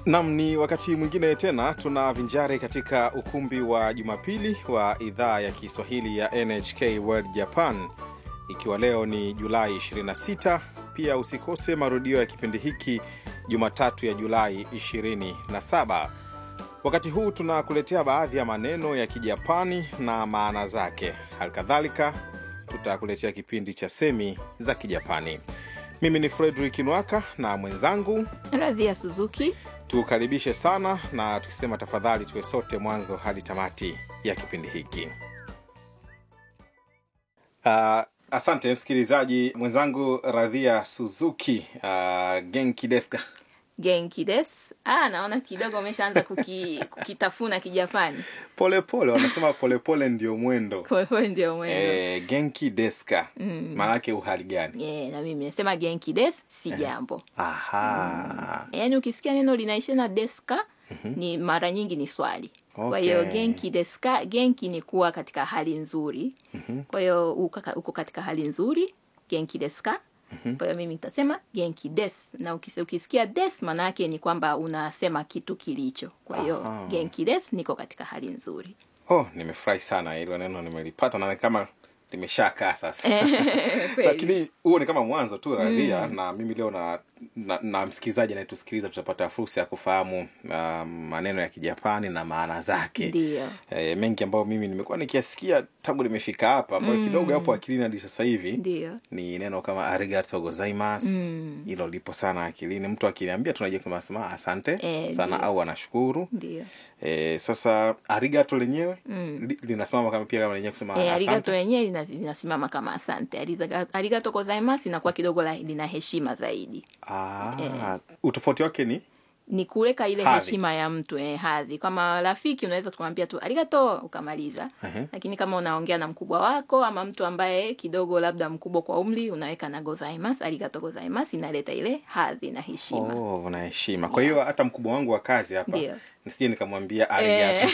Nam, ni wakati mwingine tena tunavinjari katika ukumbi wa Jumapili wa idhaa ya Kiswahili ya NHK World Japan, ikiwa leo ni Julai 26. Pia usikose marudio ya kipindi hiki Jumatatu ya Julai 27. Wakati huu tunakuletea baadhi ya maneno ya Kijapani na maana zake. Halikadhalika tutakuletea kipindi cha semi za Kijapani. Mimi ni Fredrik Nwaka na mwenzangu Radhia Suzuki. tukaribishe sana na tukisema tafadhali tuwe sote mwanzo hadi tamati ya kipindi hiki. Uh, asante msikilizaji mwenzangu Radhia Suzuki. Uh, genki deska Genki des. Ah, naona kidogo umeshaanza kuki, kukitafuna Kijapani. polepole, wanasema polepole ndio mwendo. Kwa hiyo ndio mwendo. Eh, genki deska maanake uhali gani? Yeah, na mimi nasema genki des si jambo. Aha, Yaani ukisikia neno linaisha na deska ni mara nyingi ni swali. Kwa hiyo Okay. genki deska, genki ni kuwa katika hali nzuri. Kwa hiyo uko ka- uko katika hali nzuri, genki deska. Kwa hiyo mimi nitasema genki des, na ukis- ukisikia des maana yake ni kwamba unasema kitu kilicho. Kwa hiyo Aha. genki des, niko katika hali nzuri. oh, nimefurahi sana, hilo neno nimelipata na ni kama limeshakaa sasa. Kweli. lakini huo ni kama mwanzo tu radhia na mimi leo na, na, na msikilizaji anayetusikiliza tutapata fursa ya kufahamu uh, maneno ya kijapani na maana zake Ndio. e, mengi ambayo mimi nimekuwa nikiasikia tangu nimefika hapa ambayo kidogo hapo akilini hadi sasa hivi Ndio. ni neno kama arigato gozaimasu hilo lipo sana akilini mtu akiniambia tunajua kama nasema asante Eh, sana ndio. au anashukuru Ndio. e, sasa arigato lenyewe li, linasimama kama pia kama lenyewe kusema E, asante arigato yenyewe lina- linasimama kama asante. Ariga- Arigato gozaimasu inakuwa kidogo la- lina heshima zaidi. ah, utofauti wake ni Ni kuweka ile Hadhi. heshima ya mtu eh, hadhi. Kama rafiki unaweza kumwambia tu arigato ukamaliza. Ehe. Lakini kama unaongea na mkubwa wako ama mtu ambaye kidogo labda mkubwa kwa umri unaweka na gozaimasu, arigato gozaimasu inaleta ile hadhi na heshima. Oh, na heshima. Kwa hiyo hata mkubwa wangu wa kazi hapa Ndio. nisije nikamwambia arigato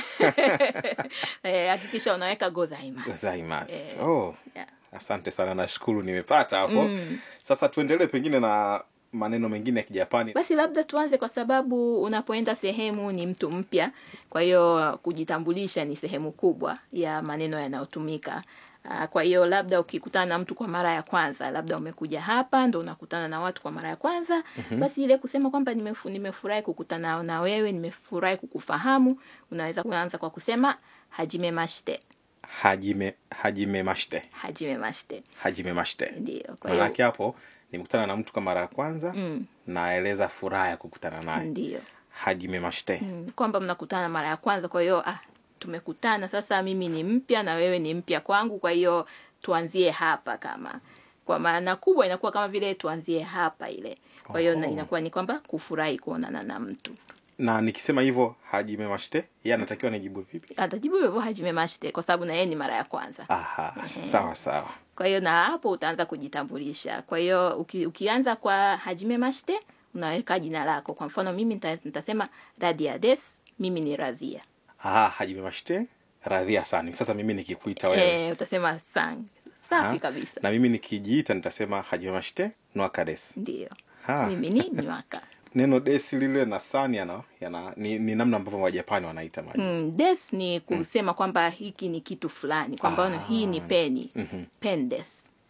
Eh, hakikisha unaweka gozaimasu. gozaimasu. Oh, Yeah. asante sana, nashukuru nimepata hapo. Sasa tuendelee pengine na maneno mengine ya Kijapani. Basi labda tuanze kwa sababu unapoenda sehemu ni mtu mpya, kwa hiyo kujitambulisha ni sehemu kubwa ya maneno yanayotumika. Ah, Kwa hiyo labda ukikutana na mtu kwa mara ya kwanza, labda umekuja hapa ndo unakutana na watu kwa mara ya kwanza, basi ile kusema kwamba nimefu, nimefurahi kukutana na wewe, nimefurahi kukufahamu, unaweza kuanza kwa kusema hajime mashite, Hajime hajime mashite. hajime mashite. Hajime mashite. Ndio, kwa hiyo Maanake hapo nimekutana na mtu kwa mara ya kwanza naeleza furaha ya kukutana naye. ndio. Hajime mashite. Mm, kwamba mnakutana mara ya kwanza kwa hiyo ah, tumekutana sasa mimi ni mpya na wewe ni mpya kwangu kwa hiyo tuanzie hapa kama kwa maana kubwa inakuwa kama vile tuanzie hapa ile kwa hiyo na- Oho. inakuwa ni kwamba kufurahi kuonana na mtu Na nikisema hivyo hajime mashite, yeye anatakiwa nijibu vipi? atajibu hivyo hajime mashite kwa sababu na yeye ni mara ya kwanza Aha, sawa sawa. kwa hiyo na hapo utaanza kujitambulisha kwa hiyo uki, ukianza kwa hajime mashite unaweka jina lako kwa mfano mimi nita- nitasema radia des mimi ni radhia Aha, hajime mashite. Radhia sana. Sasa mimi nikikuita wewe eh, utasema sang safi Ha? kabisa na mimi nikijiita nitasema hajime mashite nwaka des. ndio Ha. mimi ni nywaka Neno desi lile na san yana, yana ni, ni namna ambavyo Wajapani wanaita maji. mm, des ni kusema kwamba hiki ni kitu fulani kwa mfano hii ni peni pen des